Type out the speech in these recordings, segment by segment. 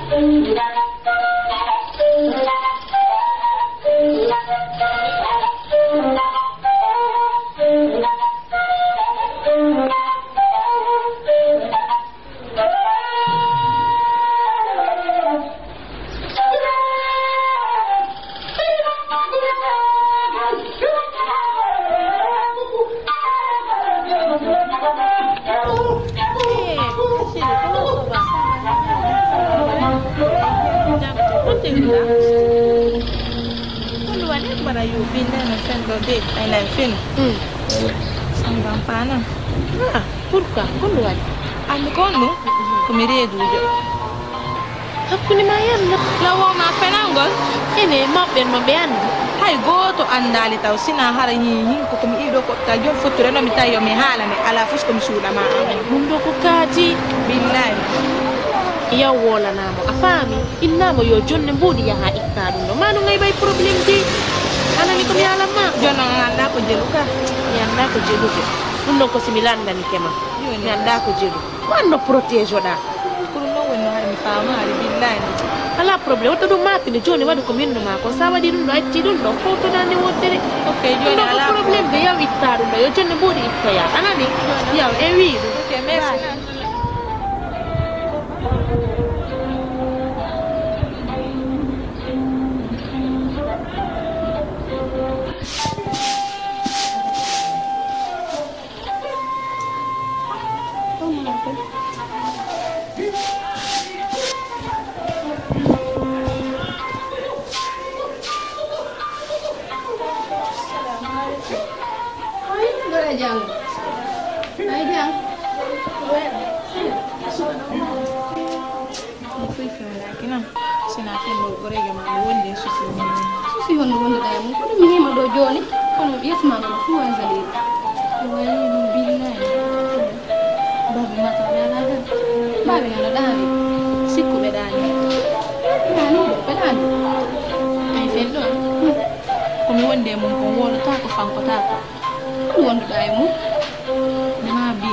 bara yu binde na fen do de ay na fen sambam pana ah pourquoi kono waɗi andi kondu komi reedujo hakkunde ma yalla lawoma fenangol ene mawɓen no ɓe andi hay goto andali taw sina hara hi hinko komi ɗiɗo kotta joni fotture mi tawi yomi haalane ala fos komi suuɗama amen ɗum ɗo ko kaati billahi yaw wolanamo a faami innamo yo jonde mbuuɗi yaha itta ɗum ɗo ma no ɓay probléme de anani komi halanma jono anda ko jelu ka mi anda ko jelude ɗum ɗon ko simi landani kema mi anda ko jelu wanno protégé oɗa ko ɗum ɗon wonno haɗa mi famari billahi ala probléme watta ɗum mapinde joni waɗi ko minno ma ko sa waɗi ɗum ɗo acci ɗum ɗo fowtoɗande woddere ok ɗum joni ɗo ko ala probléme de yaw itta ɗum ɗo yo jonde mbuuɗi ittoya anani yaw en wi ɗum ok merci Dora jàng ay jàng mi foy fewlakinam sina fenɗo gorege ma mi wonde susi susi honno wonduɗa mum kono mi hima ɗo joni kono ƴettuma kono fu wan saliri wayi ɗum billahi babi mata ɓe ala hen mbaɓe ano ɗaani sikku ɓe ɗani ɗaani ɗo ɓe ɗaani ay fenɗo komi wonde mum ko wolata ko fankotako kono wonduɗa e mum ma bi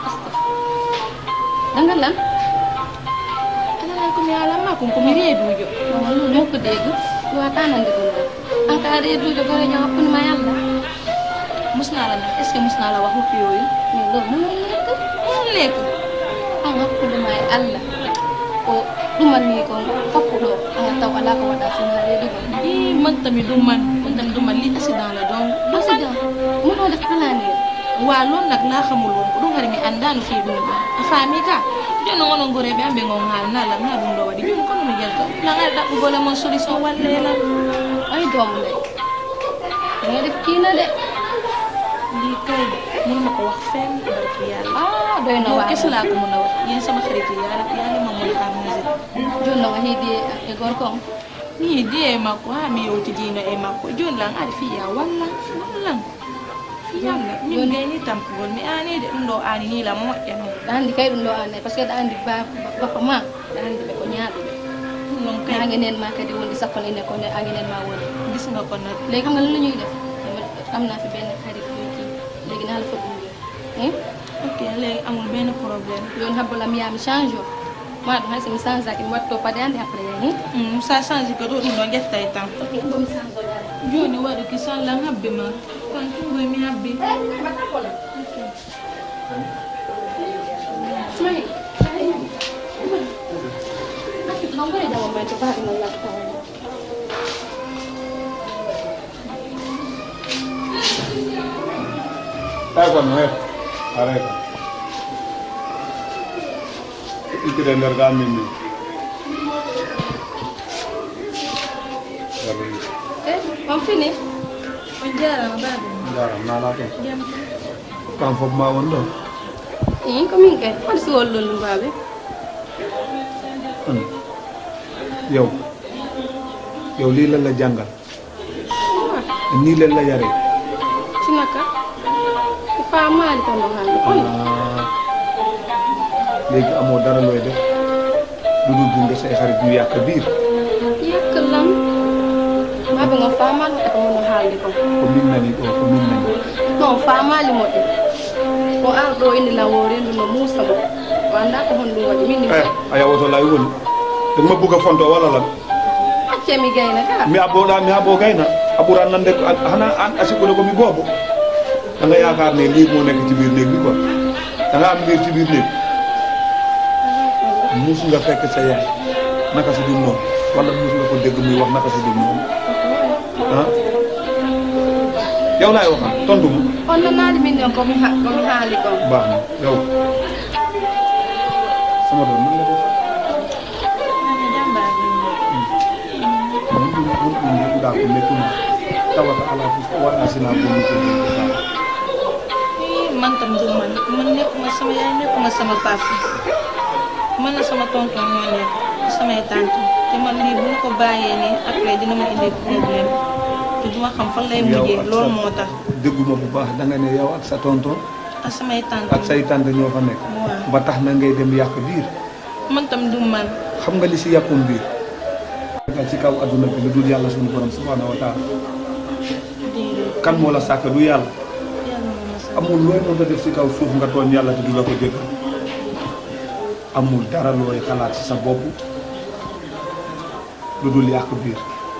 dangal lan alala komi halanma kon komi reedujo non non mokko dégg wata nande ɗum ɗo an ka reedujo goreño hakkude ma yalla musnala na est ce que musnala wa hoppi yoyu mais ɗo munon nekk on lekk an hakkude ma e allah ko ɗumanni kon fappuɗo anga taw ala ko waɗa sina reedugo i man tami ɗum man man tami ɗum man li accident la donc accident muno def planir wa loon nag laa xamul woon ko ɗum hari mi annda no fi ɗum ɗo a faami ka joni ngono ngoreɓe amɓe ngon haalnala nga ɗum ɗo waɗi joni kono mi jelto langaɗa ɗaɓɓugole mon solution wallelan ay doomu ndey danga def kiina de li kay mënuma ko wax fenn barki yàlla ah doy na yow waar kese laa ko mën a wax yéen sama xarit yi yàlla yàlla ma mën a amuser joni noon a heedi e gorko on ni di e makko ha mi yewtidino e makko joni lan aɗa fiya walla wallan fiyalla min gayni tampugol mi anide ɗum ɗo ani ni la moƴƴa noon ɗa andi kay ɗum ɗo anne par ce que ɗa andi bappa ma ɗa andi ɓe ko ñaaɗuɓe ɗum noon e kay angenen ma kadi wonde sappone ene ko angenen ma woni gis nga ko nag léegi xam nga lan la ñuy def am naa fi benn xarit buy kii léegi naa la fa gunge hein ok léegi amul benn problème joni habbola mi yaha mi change o ma ɗum hay somi change aki mi watto paɗe ande après yahi Mm, sa change ko ɗo ɗum ɗo ƴettay tan ok bo mi change o jare joni waɗu ki sallan habbe ma kon tungoy mi habbi Sumay. Non vuole da un momento fare non la Ecco, non è. Areka. Itire nder ga min ni. Yaru. Eh, on fini? on jarama baɓe Jaram nana to. jam Kam fof ma won ɗo. Eh, ko min kay. Hadi si wollol ɗum baɓe. An. Yow. Yow lii lan la jàngal. Nii lan la yare. Si naka? Ko faamaali tan ɗum hannde. Kono Ah. Léegi amoo dara looy def. Lu dul gunge say xarit ñu yàq biir. yakkalam. Baɓe ngon faamaali waɗa ko mono haalde kon. Ko min nani ɗo, ko min nani. Non, faamaali moƴƴo. O arɗo inde lawoore ndu no muusa mo. O annda ko hon ɗum waɗi. Min ni Eh, a yawoto lay woni. danga ma bëgg a fonto wala lan acce mi gayna ka mi abboɗa mi abo gayna a ɓuran nande ko hana an asikkude ko mi boobo da nga yaakaar ne liir moo nekk ci biir néeg bi quoi da nga am liir ci biir néeg mus nga fekk sa yaay naka si dul noonu wala mus nga ko dégg muy wax naka si dul noonu ah yow laay waxal tontu ma on nanaade min ɗon komi ha- komi haali kon baax na yow sama doom nan la def mun ɗum mun ɗum jeɗuɗa ko mettuma tawata ala fof waɗa sina bonni ko Ih, man tam du man man nekkuma sama yaay nekkuma sama papa man la sama tonton ñoo nekk samay tante te man lii bu ñu ko bàyyee nii après dina ma indi problème te duma xam fan lay mujjee loolu moo tax dégguma bu baax da nga ne yow ak sa tonton ak samay tante ak say tante ñoo fa nekk waaw ba tax na ngay dem yàq biir man tam du man xam nga li si yàqum biir nga ci kaw adduna bi lu dul yàlla suñu borom subhanahu wa taala déedéet kan moo la sàkk du yàlla yàlla moo ma sax amul looy mën a def si kaw suuf nga tooñ yàlla te du la ko jéggal amul dara looy xalaat si sa bopp lu dul yàq biir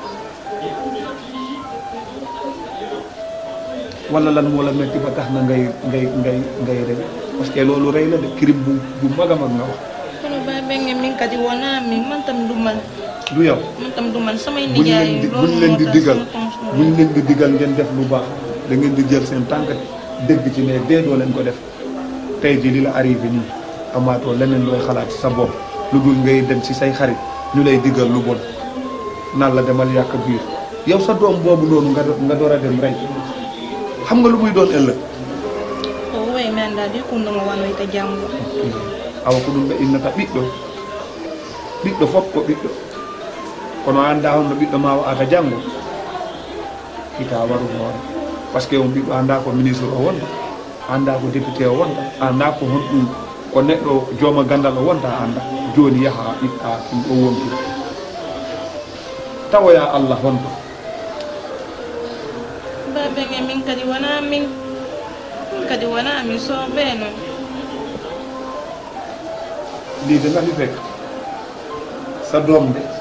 wala lan moo la metti ba tax na ngay ngay ngay ngay rey parce que loolu rey la de crime bu bu mag a mag nga wax kono ba benge min kadi wona min man tam du man du yow man tam du man samay buñ leen nijaay di loolu buñ leen moo di tax digal sama tonton buñ leen di digal ngeen def lu baax da ngeen di jël seen tànk dégg ci ne dee doo leen ko def tey jii li la arrivé nii amaatoo leneen looy xalaat ci sa bopp lu dul ngay dem ci say xarit ñu lay digal lu bon naan la demal yàq biir yow sa doom boobu noonu nga do- nga door a dem rey xam nga lu muy doon ëllëg o woy mi annda de kundoma wanoyta janngo awa ko ɗum ɓe innata ɓiɗɗo ɓiɗɗo fof ko ɓiɗɗo kono anda honno ɓiɗɗo ma wa'ata janngo ita waru hoore par ce que on ɓiɗɗo anda ko ministre o wonta anda ko député o wonta anda ko honɗum ko neɗɗo jooma gandal o wonta anda joni yaaha ɓiɗɗa ɗum ɗo wontu tawoya allah honto ba benge min kadi wona min min kadi wona mi sooɓe noon lii de nga fi fekk sa doom de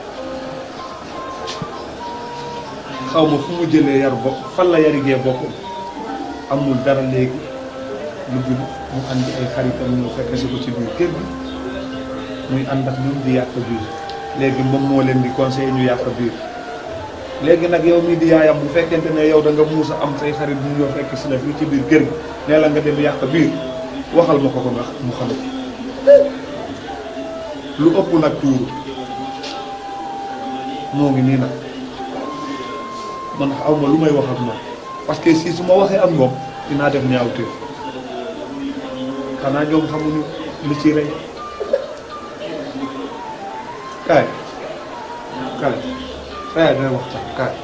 xaw ma fu mu jëlee yar bopp fan la yarigee boppam amul dara léegi lu dul mu andi ay xaritam ñëw fekk si ko ci biir kër gi muy ànd ak ñoom di yàq biir léegi moom moo leen di conseiller ñu yàq biir léegi nag yow mii di yaayam bu fekkente ne yow da nga muus a am say xarit ñu ñëw fekk si la fii ci biir kër gi nee la nga dem yàq biir waxal ma ko ko nga mu xam lu ëpp nag tuuru moo ngi nii nag man aw ma lu may wax ak moom parce que si su ma waxee ak moom dinaa def ñaawteef xanaa ñoom xamuñu li ci rey kaay kaay kaay day waxtaan kaay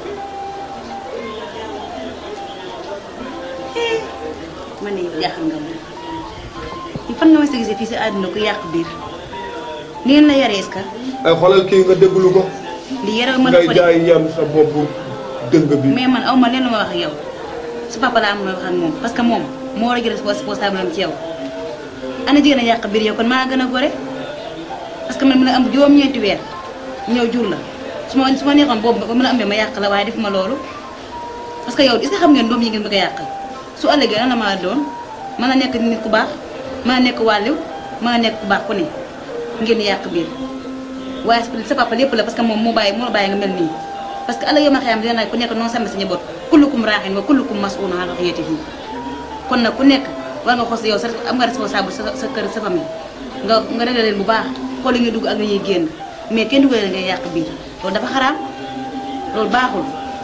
man de jaaxal nga ma ñu fan nga ma si gisee fii si àdduna ku yàq biir ni ngeen la yaree est-ce que ay xoolal kii nga déglu ko li yare ma ngay ko de jaay yam sa bopp dëng bi mais man aw ma leen lu ma wax ak yow su papa laa am ma wax ak moom parce que moom moo war a jël responsable am ci yow ana jigéen a yàq biir yow kon maa gën a gore parce que man mën a am juróom-ñeenti weer ñëw jur la su ma su ma neexoon boobu ba mën a ambee ma yàq la waaye def ma loolu parce que yow est-ce que xam ngeen doom yi ngeen bëgg a yàqal su ëllëgee lan la ma doon mën a nekk nit ku baax mën a nekk wàlliw mën a nekk ku baax ku ne ngeen yàq biir waaye sa papa lépp la parce que moom moo bàyyi moo la bàyyi nga mel nii parce que ëllëg yow ma xayam dina ku nekk noonu sàmm sa njaboot kullukum raaxin wa kullukum mas'uulun an ra'iyyatihi kon nag ku nekk war nga xool yow sa am nga responsable sa sa kër sa famille nga nga réglé leen bu baax xool li ñuy dugg ak li ñuy génn mais kenn dugalee ngay yàq biir loolu dafa xaraam loolu baaxul.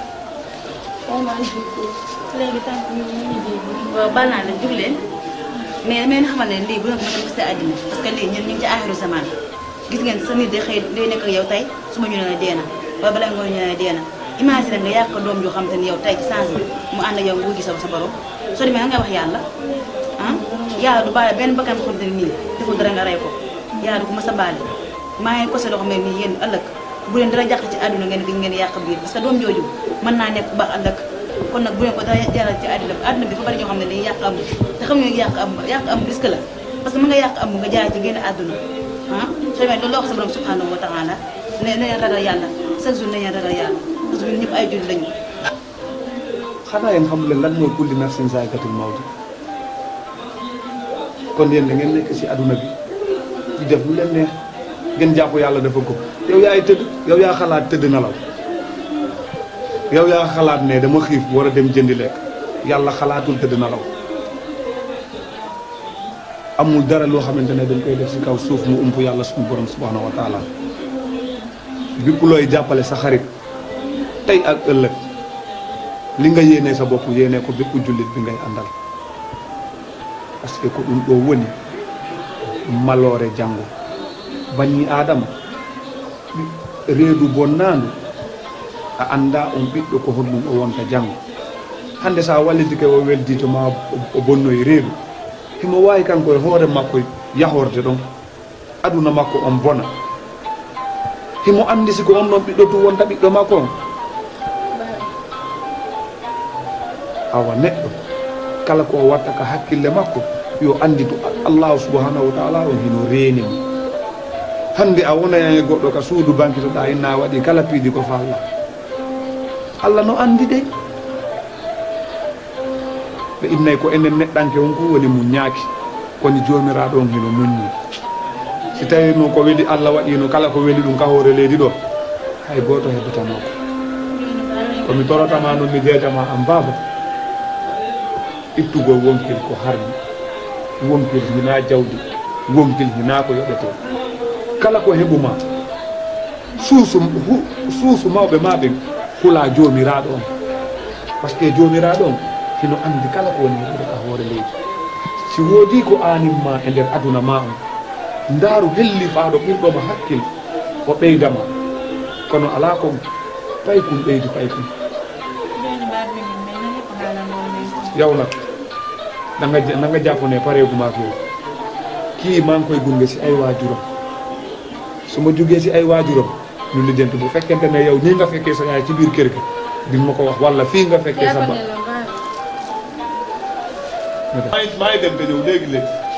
léegi tànk ñu ñu dégg waaw baal naa leen jug leen mais damay leen xamal ne lii bu nekk ma dem si àddina parce que lii ñun ñu ngi ci aaxiru zaman gis ngeen sa nit day xëy day nekk ak yow tey su ma ñu nee dee na wala balaa nga ñu nee dee na imagine nga yàq ko doom joo xam te ni yow tey ci sens bi mu ànd ak yow nga wuyu sa sa borom soo demee nga wax yàlla ah yàlla du baale benn bakkan xam te ne nii deful dara nga rey ko yàlla du ko mës a baale maa ngi ko loo xam ne nii yéen ëllëg bu leen dara jàq ci àdduna ngeen di ngeen yàq biir parce que doom jooju mën naa nekk bu baax ëllëg kon nag bu leen ko dara jaral ci àdduna bi àdduna bi dafa bari ñoo xam ne dañuy yàq am te xam nga yàq am yàq am risque la parce que mën nga yàq am nga jaay ci génn àdduna ah soo demee loolu la wax sa borom subhanahu wa taala ne ne leen ragal yàlla chaque jour ne leen ragal yàlla parce que ñun ñëpp ay jullit lañu. xanaa yéen xamu leen lan mooy kulli nafsin zaa'iqatul mawt kon yéen da ngeen nekk ci aduna bi di def lu leen neex ngeen jàpp yàlla dafa ko yow yaay tëdd yow yaa xalaat tëdd nelaw yow yaa xalaat ne dama xiif war a dem jëndi lekk yàlla xalaatul tëdd nelaw amul dara loo xamante ne dañ koy def ci kaw suuf mu ump yàlla suñu borom subhanahu wa taala bépp looy jàppale sa xarit tey ak ëllëg li nga yéene sa bopp yéene ko bépp jullit bi ngay àndal parce que ko ɗum ɗo woni maloore janngo bani adama reedu bonnaandu a annda on ɓiɗɗo ko honɗum o wonta janngo hannde sa wallidike o weldito ma o bonnoye reedu himo waawi kanko e hoore makko yahorde ɗon aduna makko on bona himo anndi siko on ɗon ɓiɗɗo tu wonta ɓiɗɗo makko on awa neɗɗo kala ko o watta ka hakkille makko yo andi to allahu subhanahu wa taala on hino reeni mo hande a wonaya e goɗɗo ka suudu bankitoɗa inna waɗi kala piidi ko falla allah no andi de ɓe innayyi ko enen neɗɗanke on ko woni mum ñaaki kono jomiraɗo on hino muññi si tawi no ko weeli allah waɗino kala ko weeli ɗum ka hoore leydi ɗo hay goto heɓatanoko komi torotama noon mi jeetama an baba ittugol wonkil ko harmi wonkil hina jawdi wonkil hina ko yoɓete kala ko heɓuma suusu hu- suusu mawɓe ma ɓen hula jomiraɗo on par ce que jomiraɗo on hino andi kala ko woni heɓude ka hoore leydi si woodi ko animma e nder aduna ma on ndaaru hellifaɗo ɓurɗoma hakkil o ɓeydama kono ala ko pay kum ɓeydi pay kum yawnak nanga nanga jappone pareguma fewi kii man koye gunge si ay wajuram somo jogee si ay wajuram ñu lijjanti bu fekkente ne yow nii nga fekkee sa yaay ci biir kër gi di ma ko wax walla fii nga fekkee sa ba maa ngi maa ngi dem te ñëw léegi léegi